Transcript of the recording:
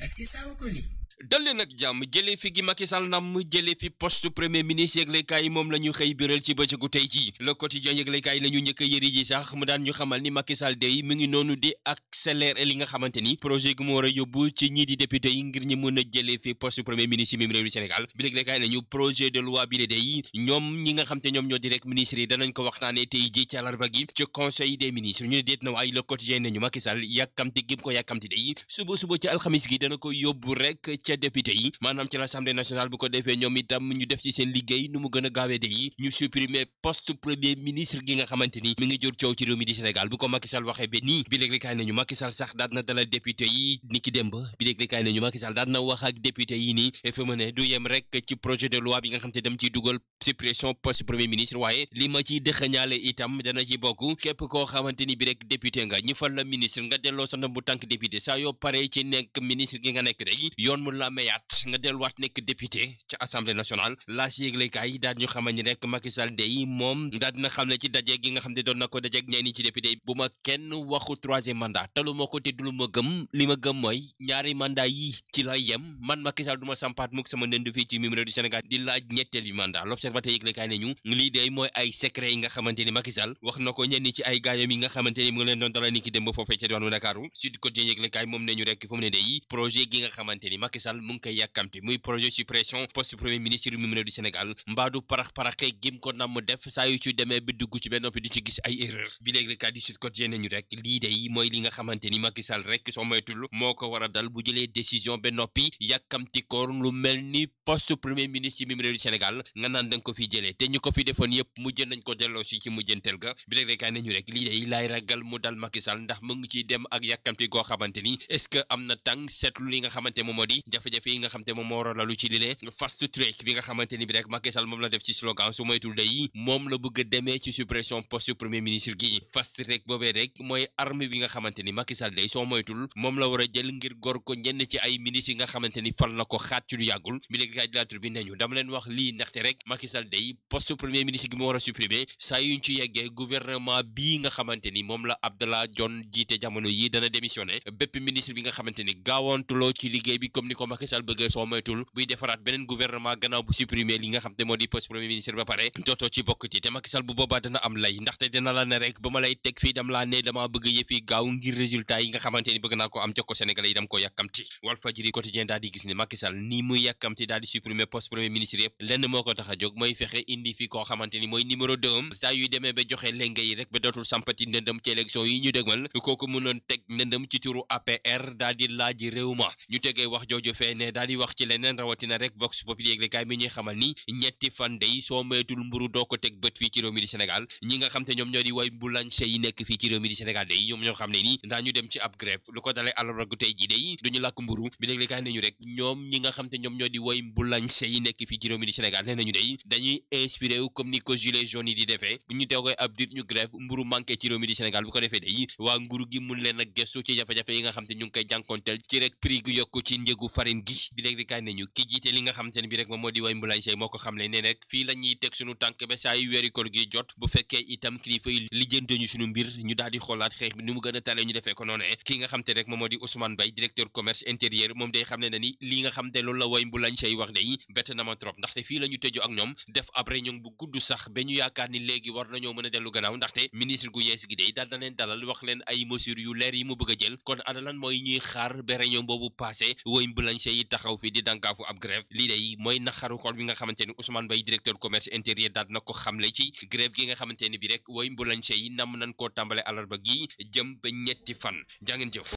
ak si saawu ko li dal leen ak jàmm jëlee fi gi Macky Sall nam jëlee fi poste premier ministre yëglekaay yi moom la ñu xëy biral ci bëccëgu tey jii le quotidien yëglekaay la ñu njëkk a yëri ji sax mu daan ñu xamal ni Macky Sall day mu ngi noonu di accélérer li nga xamante ni projet gu mu war a yóbbu ci ñii di député yi ngir ñu mën a jëlee fi poste premier ministre yi même réew du Sénégal bi yëglekaay nañu projet de loi bi la day ñoom ñi nga xam te ñoom ñoo di rek ministres yi danañ ko waxtaanee tey jii ci àllarba gi ci conseil des ministres ñu ne déet na waaye le quotidien nañu Macky Sall yàkkamti gim ko yàkkamti day suba suba ci alxamis gi dana ko yóbbu rek ca député yi maanaam ci l'Assemblée nationale bu ko defee ñoom itam ñu def ci seen liggéey nu mu gën a gaawee de yi ñu supprimer poste premier ministre gi nga xamante ni mi ngi jur coow ci réew mi di Sénégal bu ko Macky Sall waxee ba nii bi léeg kaay nañu Macky Sall sax daal na dalal député yi ni ki démb bi léeg kaay nañu Macky Sall daal na wax ak député yi nii fa mu ne du yem rek ci projet de loi bi nga xam te dem ciy dugal suppression poste premier ministre waaye li ma ciy dëxañaale itam dana ci bokk képp koo xamante ni bi rek député nga ñu fal la ministre nga delloo sa ndam bu tànk député saa yoo paree ci nekk ministre gi nga nekk day yoon mu la mayaat nga delluwaat nekk député ci assemblée nationale laa si yëglekaay daal ñu xamal ni rek Macky Sall day moom daal dina xam ne ci daje gi nga xam ne doon na ko dajeeg ñenn ci député bu ma kenn waxu troisième mandat talu ma ko te du lu ma gëm li ma gëm mooy ñaari mandat yi ci la yem man Macky Sall du ma sampaat mukk sama ndënd fii ci mim réew du Sénégal di laaj ñetteel bi mandat l'observateur yëglekaay ne ñu lii day mooy ay secret yi nga xamante ni Macky Sall wax na ko ñenn ci ay gaayam yi nga xamante ni mu ngi leen doon dalal ni ki dem ba foofee ca diwaanu Ndakaaru Sud Quotidien yëglekaay moom ne ñu rek fu mu ne day projet gi nga xamante ni Macky Sall mu ngi koy yàkkamte muy projet suppression poste premier ministre mu réew du Sénégal mbaadu parax paraxee gim ko nam def saa yu ci demee bi dugg ci benn noppi di ci gis ay erreur bi léegi kat di Sud Quotidien nañu rek lii day mooy li nga xamante ni Macky Sall rek soo moytul moo ko war a dal bu jëlee décision ba noppi yàkkamti koor lu mel ni poste premier ministre yi mu réew du Sénégal nga naan danga ko fi jëlee te ñu ko fi defoon yëpp mujj nañ ko delloo si ci mujjanteel ga bi léegi kat nañu rek lii day laay ragal mu dal Macky Sall ndax mu ngi ciy dem ak yàkkamti goo xamante ni est-ce que am na tàng seetlu li nga xamante moom moo di jafe-jafe yi nga xamante moom moo war a lalu ci lile fast track bi nga xamante ni bi rek Macky Sall moom la def ci slogan su moytul day moom la bëgg a demee ci suppression poste premier ministre gi fast track boobee rek mooy arme bi nga xamante ni Macky Sall day soo moytul moom la war a jël ngir gor ko ñenn ci ay ministres yi nga xamante ni fal na ko xaat ci lu yàggul bi léegi kaay di la tur bi nañu dama leen wax lii ndaxte rek Macky Sall day poste premier ministre gi mu war a supprimer saa yuñ ci yeggee gouvernement bii nga xamante ni moom la Abdallah Dionne jiite jamono yi dana démissionné bépp ministre bi nga xamante ni gaawantuloo ci liggéey bi comme ni ko Macky Sall bëggee soo moytul buy defaraat beneen gouvernement gannaaw bu supprimer li nga xam te moo di poste premier ministre ba pare dootoo ci bokk ci te Macky Sall bu boobaa dana am lay ndaxte dina la ne rek ba ma lay teg fii dam laa ne dama bëgg yëfi gaaw ngir résultat yi nga xamante ni bëgg naa ko am jox ko Sénégalais yi dam ko yàkkamti Walfadjri quotidien daal di gis ne Macky Sall ni muy yàkkamti daal di supprimer poste premier ministre yëpp lenn moo ko tax a jóg mooy fexe indi fi koo xamante ni mooy numéro deux saa yuy demee ba joxe lenge yi rek ba dootul sampati ndëndëm ci élection yi ñu dégmal kooku mënoon teg ndëndëm ci turu APR daal di laaj réew ma ñu tegee wax jooju fee ne daal di wax ci leneen rawatina rek Vox Populi yéglekaay mi ñuy xamal ni ñetti fan day soo moytul mburu doo ko teg bët fii ci réew mi di Sénégal ñi nga xam te ñoom ñoo di way boulanger yi nekk fii ci réew mi di Sénégal day ñoom ñoo xam ne ni daa ñu dem ci ab grève lu ko dalee àllarba gu tey ji day duñu làkk mburu bi yéglekaay nañu rek ñoom ñi nga xam te ñoom ñoo di way boulanger yi nekk fii ci réew mi di Sénégal nee nañu day dañuy inspiré wu comme ni ko gilets jaunes yi di defee bu ñu tegee ab dir ñu grève mburu manqué ci réew mi di Sénégal bu ko defee day waa nguuru gi mun leen a gëstu ci jafe-jafe yi nga xam te ñu ngi koy jànkonteel ci rek prix gu yokku ci njëgu farine gi bi léegi kaay nañu ki jiite li nga xam te ne bi rek moom moo di way mbulaay say moo ko xam le ne rek fii la ñuy teg suñu tànk ba saa yu weeri koor gi jot bu fekkee itam kilifa yi lijjante ñu suñu mbir ñu daal di xoolaat xeex bi ni mu gën a tale ñu defee ko noonu ki nga xam te rek moom moo di Ousmane Bay directeur commerce intérieur moom day xam ne na ni li nga xam te loolu la way mbulaay say wax day bett na ma trop ndaxte fii la ñu tëju ak ñoom def ab réunion bu gudd sax ba ñu yaakaar ni léegi war nañoo mën a dellu gannaaw ndaxte ministre gu yees gi day daal na leen dalal wax leen ay mesures yu leer yi mu bëgg a jël kon ana lan mooy ñuy xaar ba réunion boobu passé woy mbulañse yi taxaw fi di dankaafu ab grève lii day mooy naxaru xol bi nga xamante ni Ousmane Bay directeur commerce intérieur daal na ko xamle ci grève gi nga xamante ni bi rek woy mbulañse yi nam nañ koo tàmbale alarba gi jëm ba ñetti fan jàngeen jëf